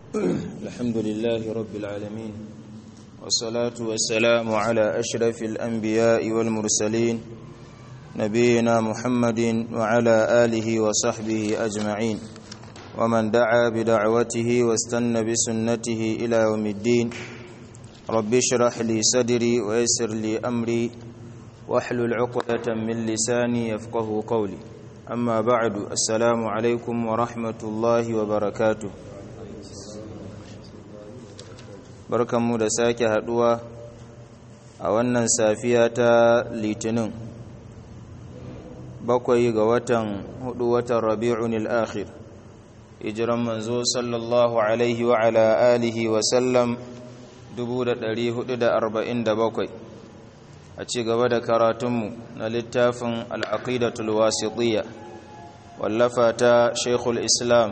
الحمد لله رب العالمين والصلاة والسلام على أشرف الأنبياء والمرسلين نبينا محمد وعلى آله وصحبه أجمعين ومن دعا بدعوته واستنى بسنته إلى يوم الدين رب اشرح لي صدري ويسر لي أمري واحلل عقدة من لساني يفقه قولي أما بعد السلام عليكم ورحمة الله وبركاته barkanmu da sake haduwa a wannan safiya ta litinin bakwai ga watan hudu watan rabi'un al-akhir hijiran manzo sallallahu alaihi wa ala alihi wa sallam 1447 a ci gaba da karatunmu na littafin al'aqidatul wasitiyya wallafa ta shaikhul islam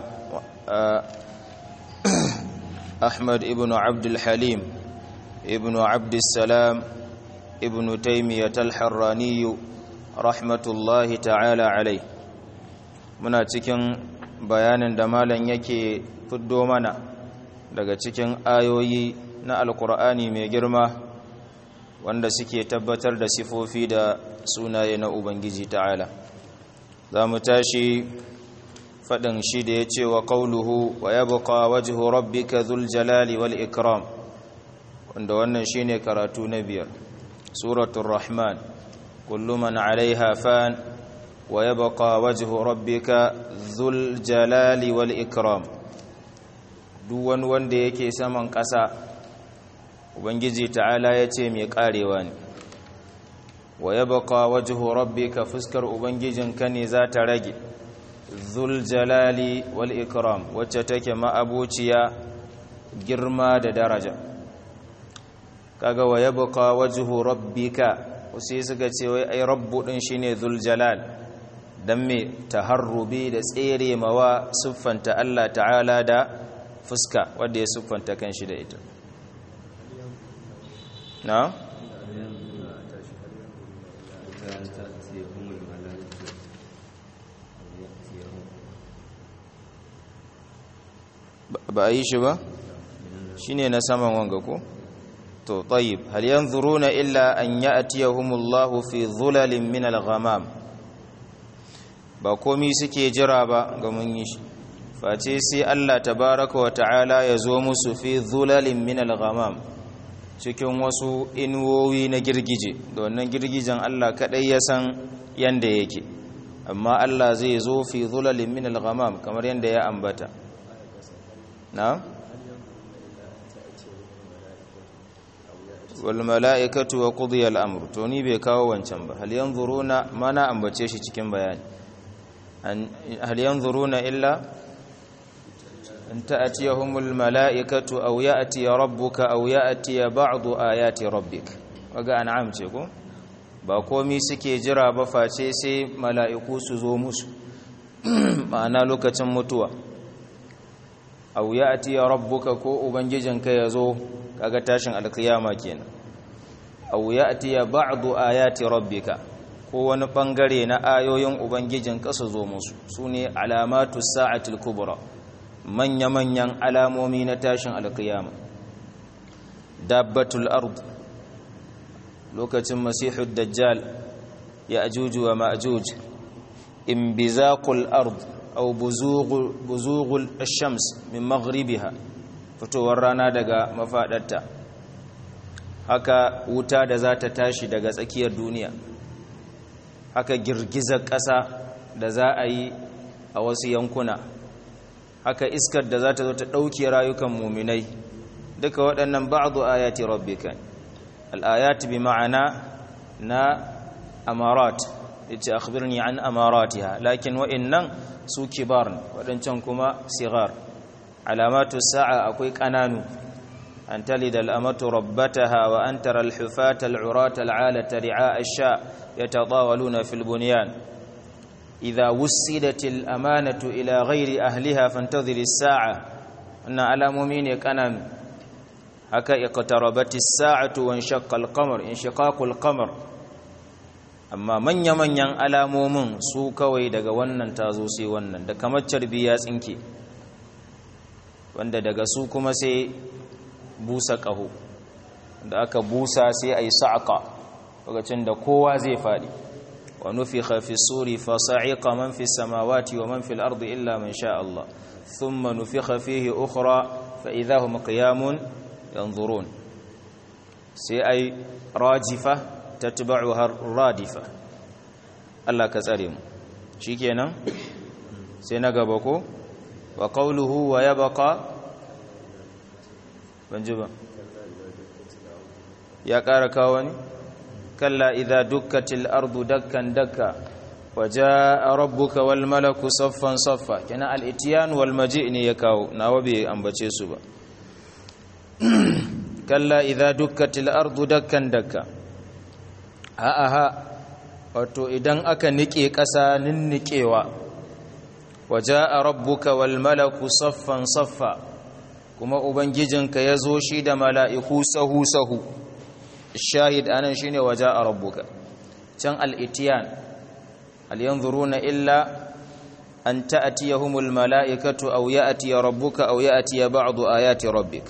ahmad ibn abdul halim ibn abdussalam ibn taimiyyat al-harraniyu rahmatullahi ta'ala alai muna cikin bayanin da malam yake fiddo mana daga cikin ayoyi na alkur'ani mai girma wanda suke tabbatar da sifofi da sunaye na ubangiji ta'ala za mu tashi faɗin shi da ya ce wa ƙauluhu wa ya buƙa wajihu rabbika zul jalali wal ikram wanda wannan shi ne karatu na biyar suratun rahman kullu man alaiha fan wa ya buƙa wajihu rabbika zul jalali wal ikram duk wani wanda yake saman ƙasa ubangiji ta'ala ya ce mai karewa ne wa ya baka wajihu rabbika fuskar ubangijinka ne za ta rage zul jalali wal ikram wacce take ma'abuciya girma da daraja kaga wa ya baka wajihu rabbika wasu suka ce wai ai rabbu din shine zul jalal dan me taharrubi da tsere mawa siffanta Allah ta'ala da fuska wanda ya siffanta kanshi da ita na ba a yi shi ba shi ne na saman wanga ko to tayyib hal yanzuruna illa an ya'tiyahumullahu fi dhulalin min al-ghamam ba komi suke jira ba ga mun yi shi face sai Allah tabaraka wa ta'ala ya zo musu fi dhulalin min al-ghamam cikin wasu inuwowi na girgije da wannan girgijen Allah kadai ya san yanda yake amma Allah zai zo fi zulalin min al-ghamam kamar yanda ya ambata na wal mala'ikatu wa qudiya al-amr to ni bai kawo wancan ba hal yanzuruna mana ambace shi cikin bayani hal yanzuruna illa أن تأتيهم الملائكة أو يأتي ربك أو يأتي بعض آيات ربك وقع نعم تيكو ba komi suke jira ba face sai mala'iku su zo musu ma'ana lokacin mutuwa au ya ati ya rabbuka ko ubangijinka ya zo kaga tashin alkiyama kenan au ya ati ya ba'du ayati rabbika ko wani bangare na ayoyin ubangijinka su zo musu su ne alamatu sa'atul kubra manya-manyan alamomi na tashin alkiyama dabbatul ard lokacin masihud dajjal ya ajuju wa ma'ajuj imbizaqul ard aw buzughul shams min maghribiha fitowar rana daga mafadarta haka wuta da za ta tashi daga tsakiyar duniya haka girgizar ƙasa da za a yi a wasu yankuna haka iskar da za ta zo ta ɗauke rayukan muminai duka waɗannan ba'adu ayati rabbika al'ayati bi ma'ana na amarat yace akhbirni an amaratiha lakin wa'annan su kibar waɗancan kuma sigar alamatu sa'a akwai ƙananu an talida al'amatu rabbataha wa an tara al-hufata al-urata al-alata ri'a ash-sha yatatawaluna fil bunyan إذا وسدت الأمانة إلى غير أهلها فانتظر الساعة أن على مؤمن كان هكا اقتربت الساعة وانشق القمر انشقاق القمر amma manya-manyan alamomin su kawai daga wannan tazo sai wannan da kamar carbi ya tsinke wanda daga su kuma sai busa ƙaho da aka busa sai a yi sa'aƙa lokacin da kowa zai faɗi wa nufi hafi suri fasa'iƙa man fi samawati wa man fi al'ardu illa man sha Allah thumma nufi hafihi ukhra fa idahum qiyamun yanzurun sai ai rajifa tatba'uha radifa Allah ka tsare mu shikenan sai na gaba ko wa qawluhu wa yabqa banji ba ya ƙara kawo ni kalla idza dukkatil ardu dakkan dakka waja'a rabbuka wal malaku saffan saffa kana al ityan wal maji' ne ya kawo nawa bai ambace su ba kalla idza dukkatil ardu dakkan dakka a aha wato idan aka nike ƙasa ninnikewa waja'a rabbuka wal malaku saffan saffa kuma ubangijinka ya zo shi da mala'iku sahu sahu shahid anan shine waja'a rabbuka can al-itiyan hal yanzuruna illa an ta'tiyahumul mala'ikatu aw ya'ti rabbuka aw ya'ti ba'du ayati rabbik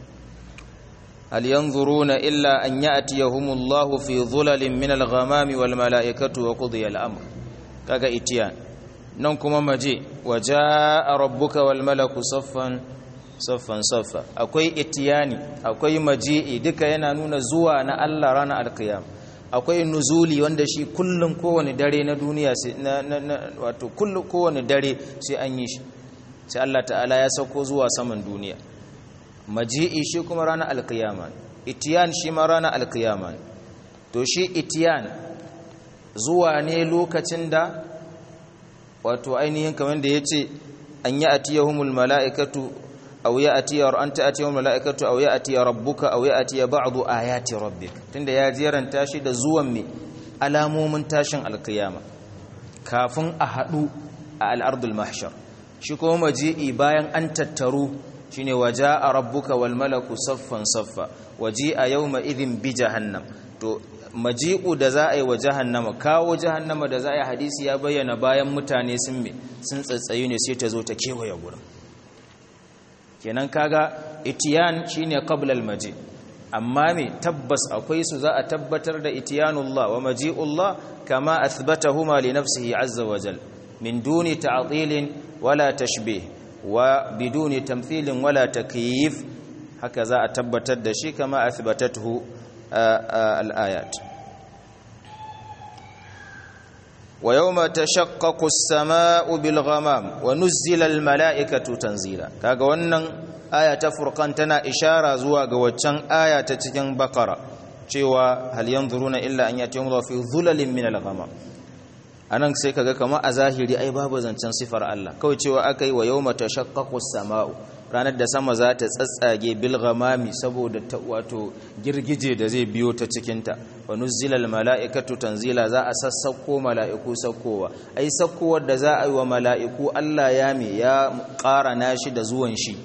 hal yanzuruna illa an ya'tiyahumullahu fi dhulalin min al-ghamami wal mala'ikatu wa qudiya al-amr kaga itiyan nan kuma maje waja'a rabbuka wal malaku saffan saffan saffa akwai itiyani akwai maji'i duka yana nuna zuwa na Allah ranar alkiyam akwai nuzuli wanda shi kullum kowane dare na duniya wato kullum kowane dare sai an yi shi sai Allah ta'ala ya sauko zuwa saman duniya maji'i shi kuma ranar alkiyama itiyan shi ma ranar alkiyama to shi itiyan zuwa ne lokacin da wato ainihin kamar da ya ce an yi atiyahumul mala'ikatu aw ya'ti an ta'ti yawm malaikatu aw ya'ti rabbuka aw ya'ti ba'du ayati rabbik tunda ya jeranta shi da zuwan me alamomin tashin alkiyama kafin a hadu a al-ardul mahshar shi kuma maji'i bayan an tattaru shine waja'a rabbuka wal malaku saffan saffa waji'a yawma idhin bi jahannam to maji'u da za a yi wa jahannama kawo jahannama da za a yi hadisi ya bayyana bayan mutane sun me sun tsatsayu ne sai ta zo ta kewaye gurin kenan kaga itiyan shine qabla al-maji amma me tabbas akwai su za a tabbatar da itiyanullah wa maji'ullah kama athbatahuma li nafsihi azza wa jal min duni ta'dilin wala tashbih wa biduni tamthilin wala takyif haka za a tabbatar da shi kama athbatathu al-ayat ويوم تشقق السماء بالغمام ونزل الملائكة تنزيلا kaga wannan aya ta furqan tana ishara zuwa ga waccan aya ta cikin bakara cewa hal yanzuruna illa an yatihum fi dhulalin min al-ghamam anan sai kaga kamar a zahiri ai babu zancen sifar Allah kawai cewa akai wa yawma tashaqqaqu as-sama'u ranar da sama za ta tsatsage bil ghamami saboda wato girgije da zai biyo ta cikinta wa nuzzilal mala'ikatu tanzila za a sassauko mala'iku sakkowa ai sakkowar da za a yi wa mala'iku Allah ya me ya ƙarana shi da zuwan shi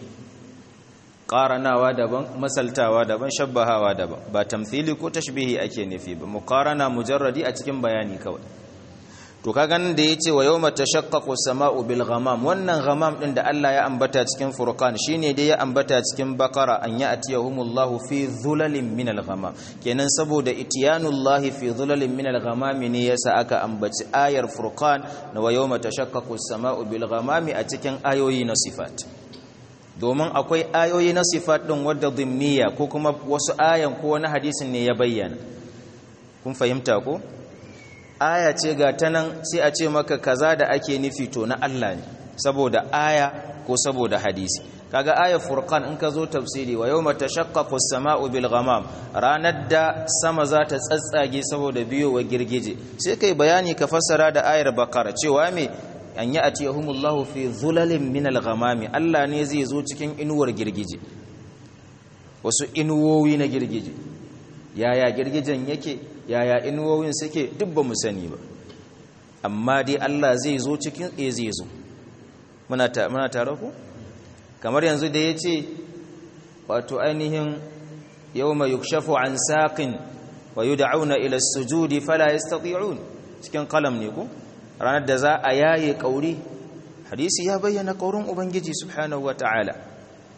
ƙaranawa daban masaltawa daban shabbahawa daban ba tamthili ko tashbihi ake nufi ba muqarana mujarradi a cikin bayani kawai to kaga nan da yace wa yawma tashaqqaqu as-sama'u bil ghamam wannan ghamam din da Allah ya ambata cikin furqan shine dai ya ambata cikin bakara an ya'tiyahumullahu fi dhulalin min al-ghamam kenan saboda itiyanullahi fi dhulalin min al-ghamam ne yasa aka ambaci ayar furqan na wa yawma tashaqqaqu as-sama'u bil ghamam a cikin ayoyi na sifat domin akwai ayoyi na sifat din wadda dhimniya ko kuma wasu ayan ko wani hadisin ne ya bayyana kun fahimta ko aya ce ga ta nan sai a ce maka kaza da ake nufi to na Allah ne saboda aya ko saboda hadisi kaga ayar furqan in ka zo tafsiri wa yawma tashaqqaqu as-sama'u bil ghamam ranar da sama za ta tsatsage saboda biyo wa girgije sai kai bayani ka fassara da ayar bakara cewa me an yi atiyahumullahu fi dhulalin min al-ghamami Allah ne zai zo cikin inuwar girgije wasu inuwowi na girgije yaya girgijen yake yaya inuwowin suke duk ba mu sani ba amma dai Allah zai zo cikin e zai zo muna tare ku kamar yanzu da ya ce wato ainihin yau mai yukshafu an saƙin wa yi da'auna ila sujudi fala ya cikin kalam ne ku ranar da za a yaye ƙauri hadisi ya bayyana ƙaurin ubangiji subhanahu wa ta'ala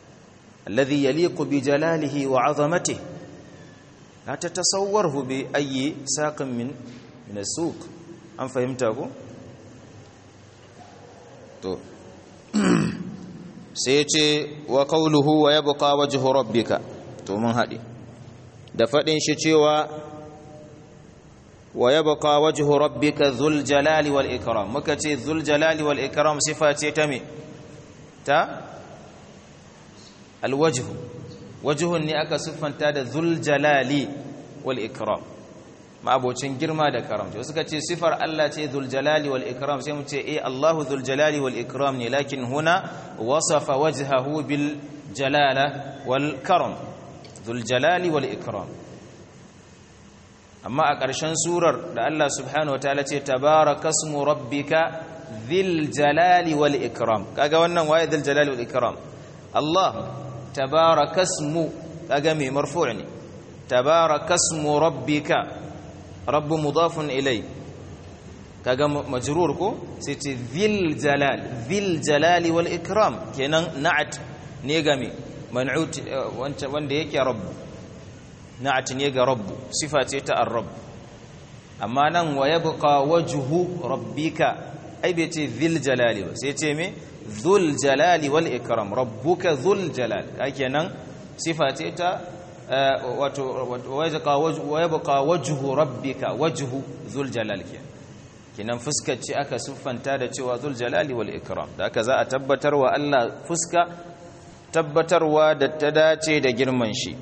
alladhi yaliqu bi jalalihi wa 'azamatihi la tatasawwarhu bi ayyi saqin min min as-suq an fahimta ko to sai ce wa qawluhu wa yabqa wajhu rabbika to mun haɗe da faɗin shi cewa wa yabqa wajhu rabbika dhul jalali wal ikram muka ce dhul jalali wal ikram sifa ce ta me ta al wajhu wajhun ne aka siffanta da dhul jalali wal ikram ma'abocin girma da karamci wasu ka ce sifar Allah ce dhul jalali wal ikram sai mu ce eh Allahu dhul jalali wal ikram ne lakin huna wasafa wajhahu bil jalala wal karam dhul jalali wal ikram amma a ƙarshen surar da Allah subhanahu wataala ce tabarakasmu rabbika dhil jalali wal ikram kaga wannan waye dhil jalali wal ikram Allah tabarakasmu kaga mai marfu' ne tabarakasmu rabbika rabbu mudafun ilai kaga majrur ko sai ce dhil jalal dhil jalali wal ikram kenan na'at ne ga me man'ut wanda yake rabbu na'at ne ga rabbu sifa ce ta ar-rabb amma nan wa yabqa wajhu rabbika ai bai ce dhil jalali ba sai ce me dhul jalali wal ikram rabbuka dhul jalal kenan sifa ce ta wato wa yabqa wajhu rabbika wajhu dhul jalal kenan fuskar ce aka siffanta da cewa dhul jalali wal ikram da aka za a tabbatar wa Allah fuska tabbatarwa da ta dace da girman shi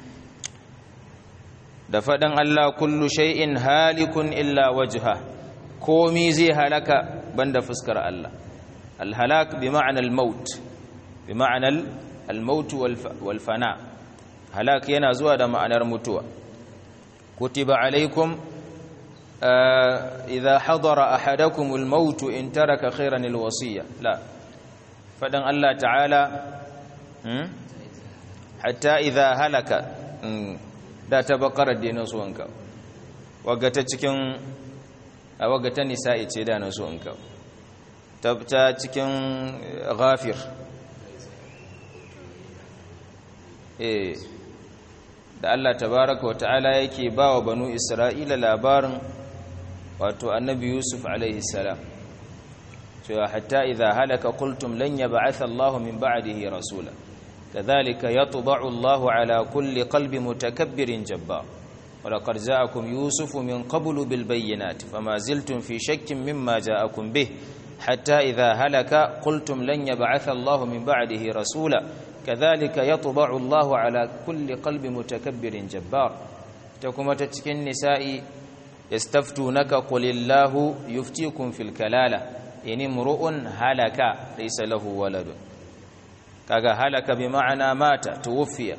da faɗin Allah kullu shay'in halikun illa wajha komi zai halaka banda fuskar Allah alhalak bi ma'ana al-maut bi ma'ana al-maut wal fana halak yana zuwa da ma'anar mutuwa kutiba alaikum idha hadara ahadakum al-maut in taraka khayran al-wasiyya la fadan Allah ta'ala hatta idha halaka da ta bakarar da na so wanka wagata cikin a wagata nisa'i ce da na so wanka ta cikin ghafir eh da Allah tabaraka wa ta'ala yake ba wa banu isra'ila labarin wato annabi yusuf alaihi salam cewa hatta idza halaka qultum lan yab'atha Allahu min ba'dihi rasula كذلك يطبع الله على كل قلب متكبر جبار ولقد جاءكم يوسف من قبل بالبينات فما زلتم في شك مما جاءكم به حتى إذا هلك قلتم لن يبعث الله من بعده رسولا كذلك يطبع الله على كل قلب متكبر جبار تكما تتكن النساء يستفتونك قل الله يفتيكم في الكلالة إن امرؤ هلك ليس له ولد kaga halaka bi ma'ana mata tuwfiya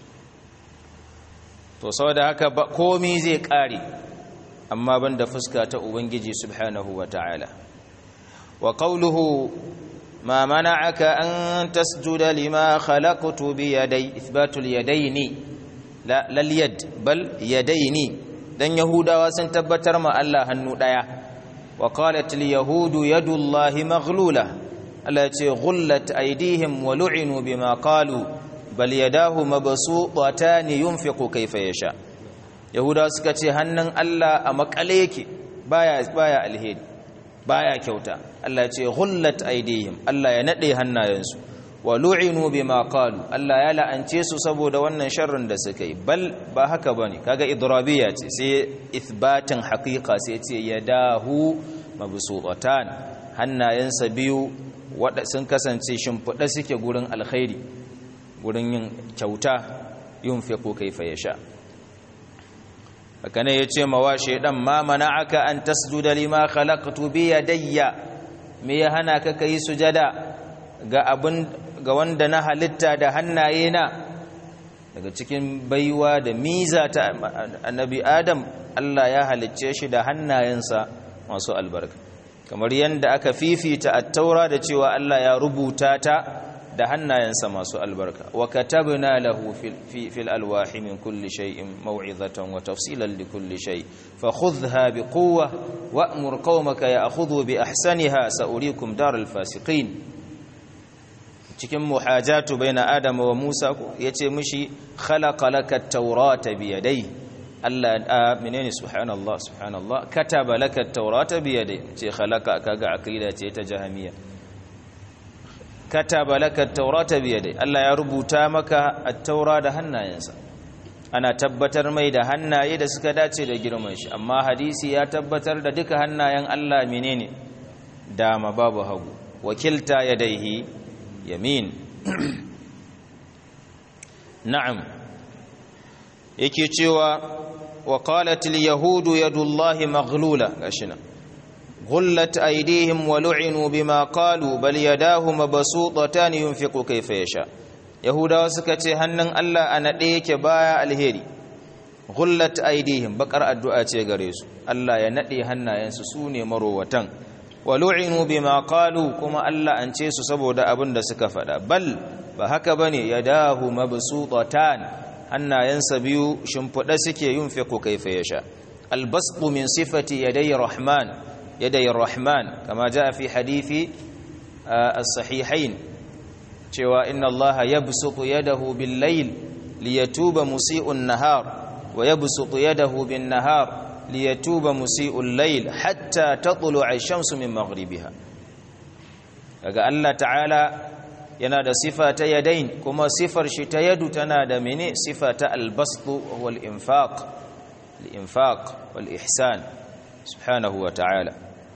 to saboda haka komai zai kare amma banda fuska ta ubangiji subhanahu wataala wa qawluhu ma mana'aka an tasjuda lima khalaqtu bi yaday ithbatul yadaini la lal yad bal yadaini dan yahudawa sun tabbatar ma Allah hannu daya wa qalat al yahudu yadullahi maghlulah Allah ce gullat aidihim wa lu'inu bima qalu bal yadahu mabsuutatan yunfiqu kayfa yasha yahuda suka ce hannun Allah a makale yake baya baya alheri baya kyauta Allah ce gullat aidihim Allah ya nade hannayensu wa lu'inu bima qalu Allah ya la'ance su saboda wannan sharrin da suka yi bal ba haka bane kaga idrabiya ce sai ithbatin haqiqa sai ce yadahu mabsuutatan hannayensa biyu waɗa sun kasance shimfiɗa suke gurin alkhairi gurin yin kyauta yin fiƙo kaifa ya sha haka ne ya ce mawa shaidan ma mana aka an tasjuda lima khalaqtu bi yadayya me ya hana ka kai sujada ga abin ga wanda na halitta da hannaye na daga cikin baiwa da miza ta annabi adam Allah ya halicce shi da hannayensa masu albarka kamar yadda aka fifita at-taura da cewa Allah ya rubuta ta da hannayensa masu albarka wa katabna lahu fil alwahi min kulli shay'in maw'izatan wa tafsilan li kulli shay fa khudhha bi quwwa wa'mur qaumaka ya'khudhu bi ahsaniha sa'urikum daral fasiqin cikin muhajatu baina adama wa musa ko yace mishi khalaqa laka at-taurata bi yadayhi Allah a menene subhanallah subhanallah kataba laka at-taurata bi yadayhi ce khalaqa kaga aqida ce ta jahamiya kataba laka at-taurata bi yadayhi Allah ya rubuta maka at-taura da hannayensa ana tabbatar mai da hannaye da suka dace da girman shi amma hadisi ya tabbatar da duka hannayen Allah menene dama babu hagu wakilta yadaihi yamin na'am yake cewa wa qalat al yahudu yadullahi maghlula gashina غلت أيديهم ولعنوا بما قالوا بل يداه مبسوطتان ينفق كيف يشاء yahudawa suka ce hannun Allah a naɗe yake baya alheri gullat aidihim bakar addu'a ce gare su Allah ya naɗe hannayensu su ne marowatan wa lu'inu bima qalu kuma Allah an ce su saboda abin da suka faɗa bal ba haka bane yadahu mabsutatan hannayensa biyu shimfiɗa suke yunfiqu kayfa yasha albasqu min sifati yaday rahman yaday rahman kama jaa fi hadithi as-sahihain cewa inna Allah yabsutu yadahu bil layl liyatuba musii'un nahar wa yabsutu yadahu bin nahar liyatuba musii'ul layl hatta tatlu'a ash-shamsu min maghribiha daga Allah ta'ala yana da sifa ta yadain kuma sifar shi ta yadu tana da mene sifa ta al-bastu wal infaq al-infaq wal ihsan subhanahu wa ta'ala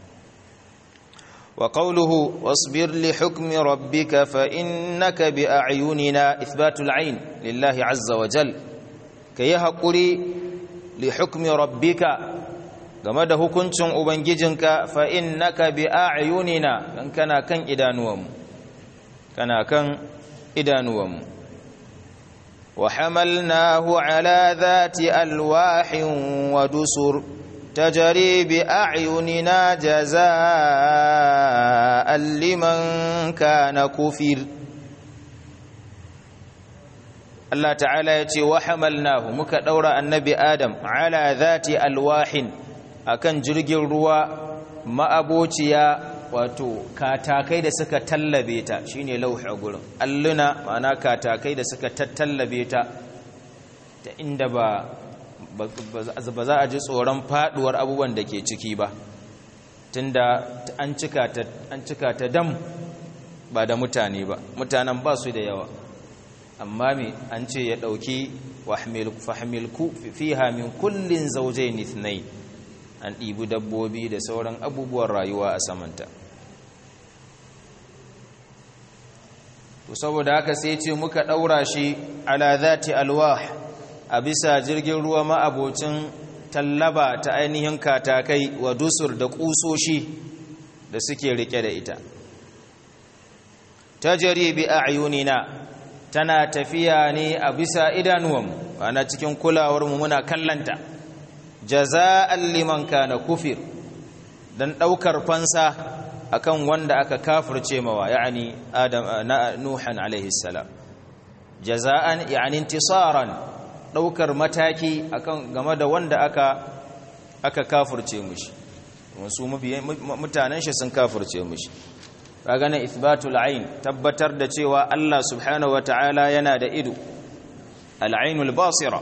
وقوله واصبر لحكم ربك فإنك بأعيننا إثبات العين لله عز وجل كي هقري لحكم ربك game da hukuncin ubangijinka fa innaka bi a'yunina dan kana kan idanuwanmu kana kan idanuwanmu wa hamalnahu ala dhati alwahin wa dusur تجري بأعيننا جزاء لمن كان كفر الله تعالى يتي وحملناه muka daura annabi adam ala dhati alwahin akan jirgin ruwa ma'abociya wato katakai da suka tallabe ta shine lauhi a gurin alluna ma'ana katakai da suka tattallabe ta ta inda ba ba za a ji tsoron faduwar abubuwan da ke ciki ba tunda an cika ta dam ba da mutane ba mutanen ba su da yawa amma me an ce ya dauki fahimilku fiha min kullin zaujain ithnai an ɗibi dabbobi da sauran abubuwan rayuwa a samanta to saboda haka sai ce muka ɗaura shi ala zati alwah a bisa jirgin ruwa ma'abocin tallaba ta ainihin katakai wa dusur da kusoshi da suke rike da ita ta bi a'yunina tana tafiya ne a bisa idanuwanmu ana cikin kulawarmu muna kallanta jaza'an liman kana kufir dan daukar fansa akan wanda aka kafirce mawa yani adam nuhan alaihi salam jaza'an yani intisaran daukar mataki akan game da wanda aka aka kafirce mushi wasu mutanen shi sun kafirce mushi kaga na ithbatul ain tabbatar da cewa Allah subhanahu wataala yana da ido al-ainul basira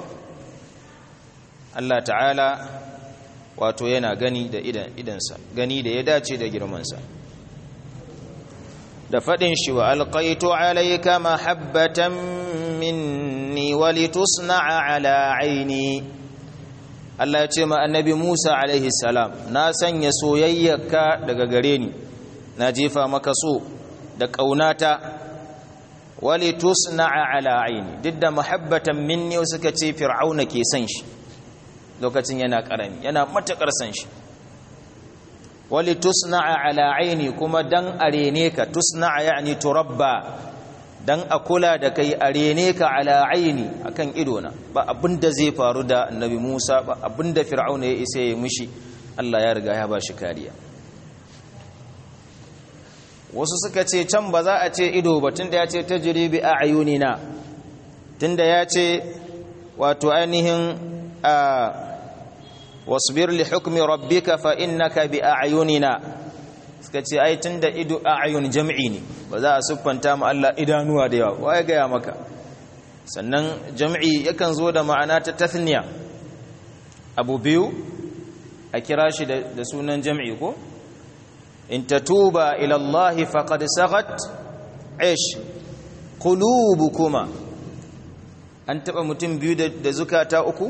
Allah ta'ala wato yana gani da idan idansa gani da ya dace da girmansa da fadin shi wa alqaitu alayka mahabbatan minni wa litusna'a ala aini Allah ya ce ma annabi Musa alaihi salam na sanya soyayyarka daga gare ni na jefa maka so da kaunata wa litusna'a ala aini duk da mahabbatan minni suka ce fir'auna ke san shi lokacin yana karami yana matakar san shi wali tusna'a ala aini kuma dan arene ka tusna'a yani turabba dan a kula da kai arene ka ala aini akan idona ba abinda zai faru da annabi Musa ba abinda fir'auna ya isa ya mushi Allah ya riga ya bashi kariya wasu suka ce can ba za a ce ido ba tunda ya ce tajribi a'yunina tunda ya ce wato ainihin a واصبر لحكم ربك فإنك بأعيننا suka ce ai tunda ido a'yun jam'i ne ba za a siffanta mu Allah idanuwa da yawa waye ga ya maka sannan jam'i yakan zo da ma'ana ta tathniya abu biyu a kira shi da sunan jam'i ko in tatuba ila Allah faqad sagat ish qulubukuma an taba mutum biyu da zukata uku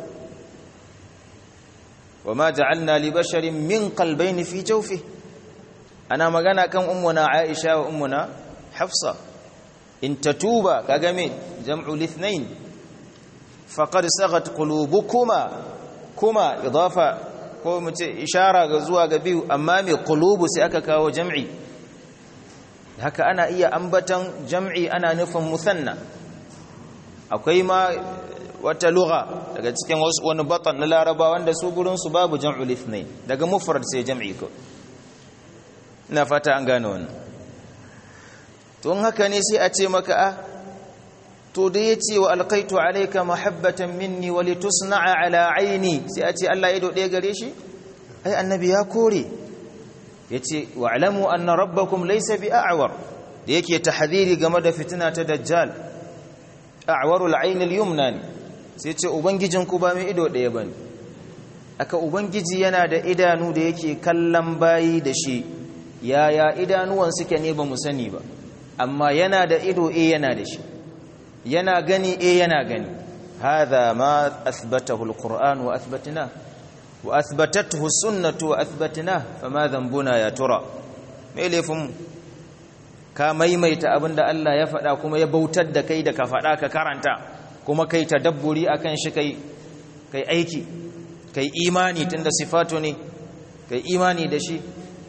وما جعلنا لبشر من قلبين في جوفه ana magana kan ummuna Aisha wa ummuna Hafsa in tatuba kaga me jam'u lithnain faqad sagat qulubukuma kuma idafa ko mu ce ishara ga zuwa ga biyu amma me qulubu sai aka kawo jam'i haka ana iya ambatan jam'i ana nufin musanna akwai ma wata lugha daga cikin wani batan na laraba wanda su gurinsu babu jam'ul ithnain daga mufrad sai jam'i ko ina fata an gane wannan to haka ne sai a ce maka a to da yace wa alqaitu alayka mahabbatan minni wa litusna'a ala aini sai a ce Allah ya dode gare shi ai annabi ya kore yace wa alamu anna rabbakum laysa bi'awar da yake tahdhiri game da fitina ta dajjal a'warul ayn al-yumna ne sai ce ubangijinku ba mai ido ɗaya ba ne aka ubangiji yana da idanu da yake kallon bayi da shi yaya idanuwan suke ne ba mu sani ba amma yana da ido e yana da shi yana gani e yana gani hadha ma athbatahu alquran wa athbatna wa athbatathu sunnatu wa athbatna fama dhanbuna ya tura me laifin ka maimaita abinda Allah ya faɗa kuma ya bautar da kai da ka faɗa ka karanta kuma kai tadabburi akan shi kai kai aiki kai imani tunda sifatu ne kai imani da shi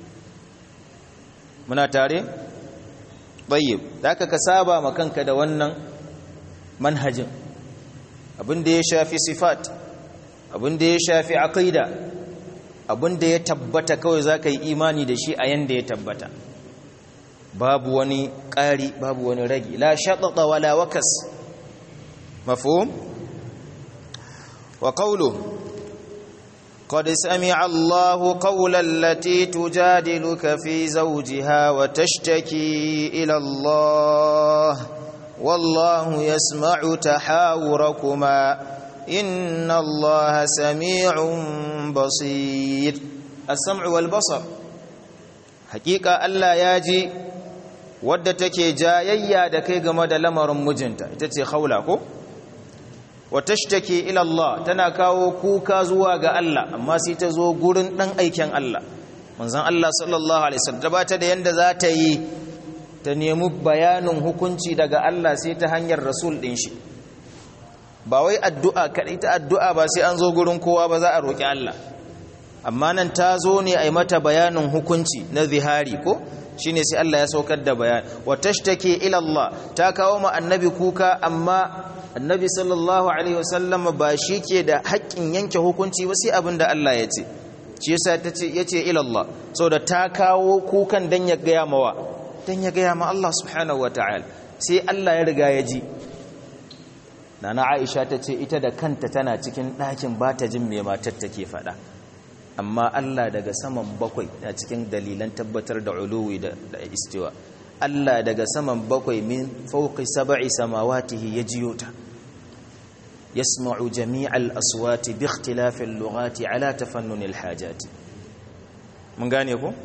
muna tare tayyib zaka ka saba ma kanka da wannan manhajin abin da ya shafi sifat abin da ya shafi aqida abin da ya tabbata kawai zaka yi imani da shi a yanda ya tabbata babu wani ƙari babu wani ragi la shaɗaɗa wala wakas مفهوم وقوله قد سمع الله قول التي تجادلك في زوجها وتشتكي إلى الله والله يسمع تحاوركما إن الله سميع بصير السمع والبصر حقيقة ألا ياجي wadda take jayayya da kai game da lamarin mijinta ita ce khawla ko wa tashtaki ila Allah tana kawo kuka zuwa ga Allah amma sai ta zo gurin dan aikin Allah manzon Allah sallallahu alaihi wasallam ba ta da yanda za ta yi ta nemi bayanin hukunci daga Allah sai ta hanyar rasul din shi ba wai addu'a kadai ta addu'a ba sai an zo gurin kowa ba za a roki Allah amma nan ta zo ne a yi mata bayanin hukunci na zihari ko shine sai Allah ya saukar da bayani wa tashtaki ila Allah ta kawo ma annabi kuka amma annabi sallallahu alaihi wasallam ba shi ke da haƙƙin yanke hukunci ba sai abin da Allah ya ce shi yasa tace yace ila Allah saboda ta kawo kukan dan ya gaya mawa dan ya gaya ma Allah subhanahu wataala sai Allah ya riga ya ji nana Aisha tace ita da kanta tana cikin ɗakin ba ta jin me matar take faɗa amma Allah daga saman bakwai na cikin dalilan tabbatar da uluwi da istiwa Allah daga saman bakwai min fauqi sab'i samawatihi yajiyo ta yasma'u jami'al aswati bi ikhtilafi al-lughati ala tafannun al-hajat mun gane ko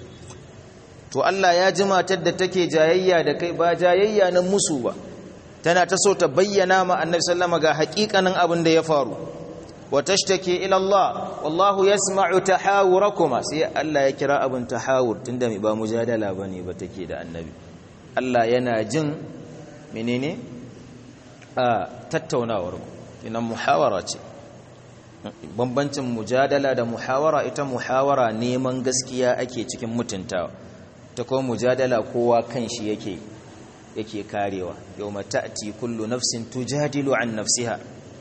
to Allah ya ji matar da take jayayya da kai ba jayayya na musu ba tana ta so ta bayyana ma annabi sallama ga haƙiƙanin abin da ya faru wa tashtaki ila Allah wallahu yasma'u tahawurakuma sai Allah ya kira abin tahawur tunda ba mujadala bane ba take da annabi Allah yana jin menene a tattaunawar ku ina muhawara ce bambancin mujadala da muhawara ita muhawara neman gaskiya ake cikin mutuntawa ta kuma mujadala kowa kanshi yake yake karewa yawma ta'ti kullu nafsin tujadilu an nafsiha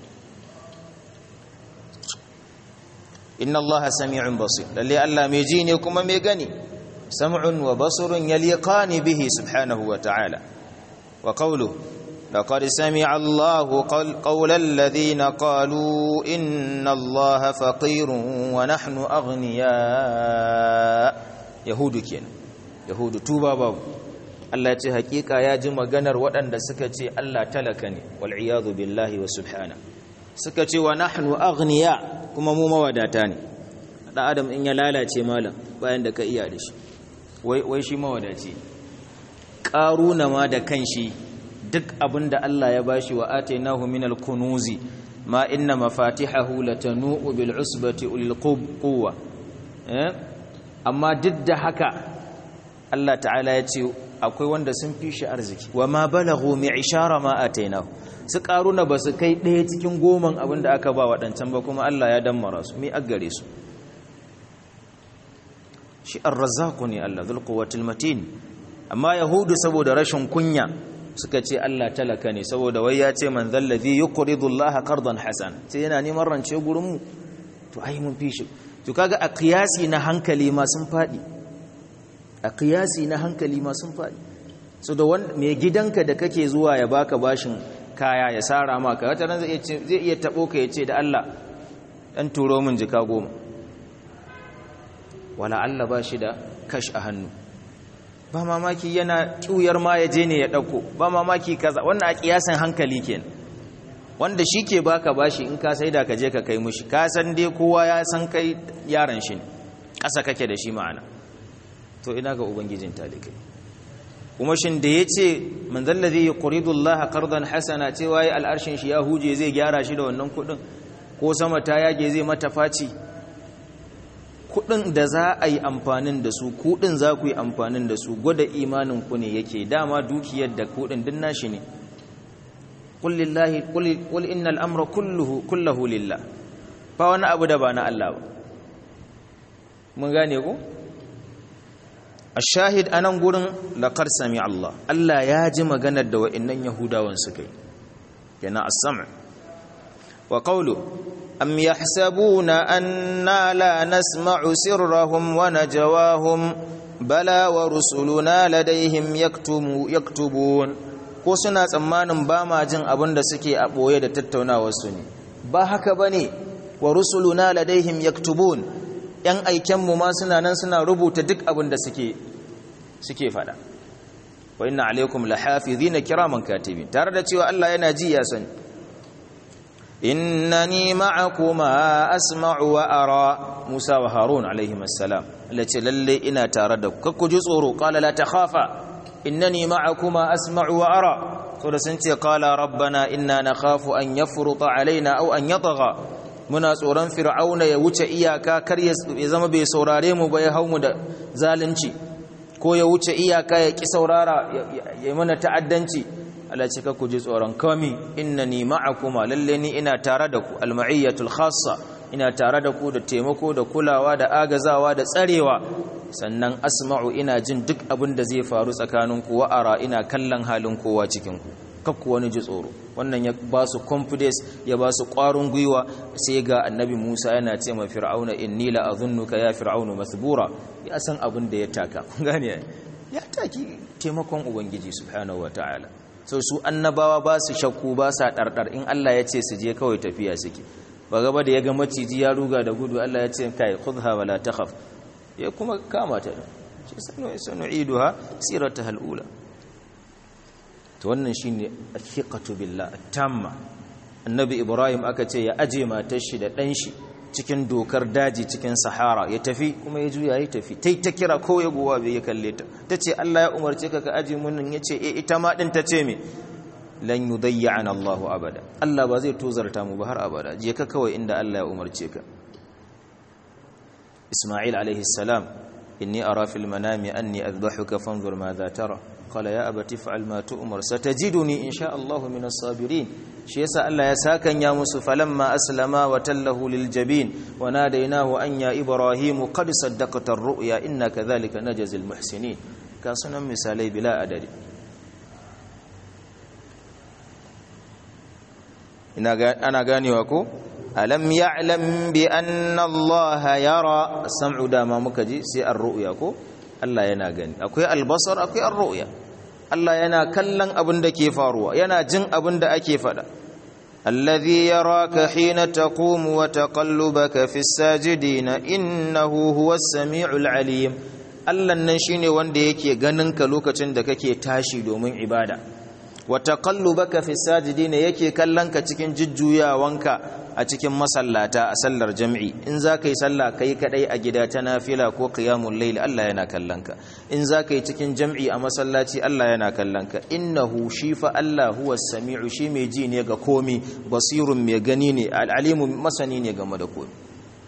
inna allaha sami'un basir lalle Allah mai ji ne kuma mai gani sam'un wa basirun yaliqani bihi subhanahu wa ta'ala wa qawluhu لقد سمع الله قول الذين قالوا إن الله فقير ونحن أغنياء يهود كين yahudu tuba babu Allah ya ce hakika ya ji maganar waɗanda suka ce Allah talaka ne wal iyadu billahi wa subhana suka ce wa nahnu aghniya kuma mu mawadata ne da adam in ya lalace malam bayan da ka iya da shi wai wai shi mawadaci qaruna ma da kanshi duk abinda Allah ya bashi wa atainahu minal kunuzi ma inna mafatihahu latanu bil usbati ulil quwwa eh amma duk da haka Allah ta'ala ya ce akwai wanda sun fi shi arziki wa ma balaghu mi'shara ma atainahu su karuna ba su kai ɗaya cikin goman abin da aka ba waɗancan ba kuma Allah ya dammara su mi aggare su shi ar-razzaqu ne Allah dhul quwwatil matin amma yahudu saboda rashin kunya suka ce Allah talaka ne saboda wai ya ce man zallazi yuqridu Allah qardan hasan sai yana neman rance gurin mu to ai mun fi shi to kaga a qiyasi na hankali ma sun fadi a qiyasi na hankali ma sun fadi so da wanda mai gidanka da kake zuwa ya baka bashin kaya ya sara maka wata ran zai zai iya tabo ka yace da Allah dan turo min jika goma wala Allah ba shi da kash a hannu ba mamaki yana ƙiyar ma ya je ne ya ɗauko ba mamaki kaza wannan a ƙiyasan hankali ke wanda shi ke baka bashi in ka sai da ka je ka kai mushi ka san dai kowa ya san kai yaran shi ne ƙasa kake da shi ma'ana to ina ga ubangijin talikai kuma shin da ya ce man zallazi yuridu Allah qardan hasana cewa yi al'arshin shi ya huje zai gyara shi da wannan kuɗin ko sama ta yage zai mata faci kudin da za a yi amfanin da su kudin za ku yi amfanin da su gwada imanin ku ne yake dama dukiyar da kudin din nashi ne qul innal amra kulluhu kulluhu lillah ba wani abu da ba na Allah ba mun gane ku ashahid anan gurin laqad sami Allah Allah ya ji maganar da wa'annan yahudawan suka yi yana as-sam' wa qawlu أم يحسبون أنا لا نسمع سرهم ونجواهم بلى ورسلنا لديهم يكتبون ko suna tsammanin ba ma jin abin da suke a ɓoye da tattaunawarsu ne ba haka ba ne wa rusuluna ladaihim yaktubun ‘yan aikenmu ma suna nan suna rubuta duk abin da suke suke faɗa wa inna alaikum lahafizina kiraman katibin tare da cewa Allah yana ji ya sani innani ma'akuma asma'u wa ara Musa wa Harun alaihim assalam lace lalle ina tare da ku ku ji tsoro qala la takhafa innani ma'akuma asma'u wa ara to da sun ce qala rabbana inna nakhafu an yafruta alaina aw an yatgha muna tsoron fir'auna ya wuce iyaka kar ya zama bai saurare mu ba ya hau mu da zalunci ko ya wuce iyaka ya ki saurara ya mana ta'addanci Allah ce ku ji tsoron kami innani ma'akuma lalle ni ina tare da ku alma'iyyatul khassa ina tare da ku da taimako da kulawa da agazawa da tsarewa sannan asma'u ina jin duk abin da zai faru tsakanin ku wa'ara ina kallon halin kowa cikin ku kakku wani ji tsoro wannan ya ba su confidence ya ba su ƙwarin gwiwa sai ga annabi Musa yana ce ma fir'auna inni la azunnuka ya fir'aunu masbura ya san abin da ya taka kun gane ya taki taimakon ubangiji subhanahu wataala so su annabawa ba su shakku ba sa ɗarɗar in Allah ya ce su je kawai tafiya suke ba gaba da ya ga maciji ya ruga da gudu Allah ya ce kai khudha wala takhaf ya kuma kama ta shi sanu sanu iduha sirataha alula to wannan shine athiqatu billah tamma annabi ibrahim aka ce ya aje matar shi da dan shi cikin dokar daji cikin sahara ya tafi kuma ya juya ya tafi tai ta kira ko ya gowa bai ya kalle ta tace Allah ya umarce ka ka aje mun nan yace eh ita ma din tace me lan yudayyana Allah abada Allah ba zai tozarta mu ba har abada je ka kawai inda Allah ya umarce ka Isma'il alaihi salam inni ara fil manami anni adbahuka fanzur madha tara qala ya abati fa'al ma tu'mar satajiduni insha Allah min as-sabirin shi yasa Allah ya sakan ya musu falamma aslama wa tallahu lil jabin wa nadaynahu an ya ibrahim qad saddaqta ar-ru'ya inna kadhalika najzil muhsinin ka sunan misalai bila adadi ina ana ganewa ko alam ya'lam bi anna Allah yara sam'u da ma muka ji sai ar-ru'ya ko Allah yana gani akwai al-basar akwai ar-ru'ya Allah yana kallon abin da ke faruwa yana jin abin da ake fada alladhi yaraka hina taqumu wa taqallubaka fis sajidin innahu huwas samiul alim Allah nan shine wanda yake ganin ka lokacin da kake tashi domin ibada wa taqallubaka fi sajidin yake kallon ka cikin jujjuyawanka a cikin masallata a sallar jam'i in zaka yi sallah kai kadai a gida ta nafila ko qiyamul layl Allah yana kallon ka in zaka yi cikin jam'i a masallaci Allah yana kallon ka innahu shi fa Allah huwa samiu shi mai ji ne ga komi basirun mai gani ne al'alimu masani ne game da komi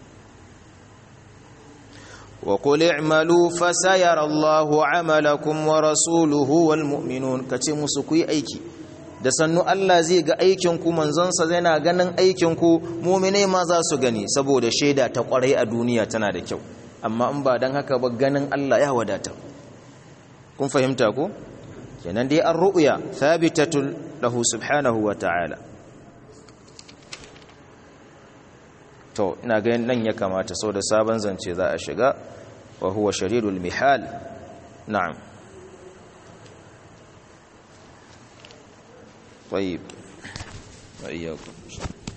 وقل اعملوا فسيرى الله عملكم ورسوله والمؤمنون kace musu ku yi aiki da sannu Allah zai ga aikin ku manzonsa zai na ganin aikin ku mu'mine ma za su gani saboda shaida ta kwarai a duniya tana da kyau amma in ba dan haka ba ganin Allah ya wadata kun fahimta ko kenan dai ar-ru'ya thabitatun lahu subhanahu wa ta'ala to ina ga nan ya kamata sau da sabon zance za a shiga wa huwa sharidul mihal na'am طيب وإياكم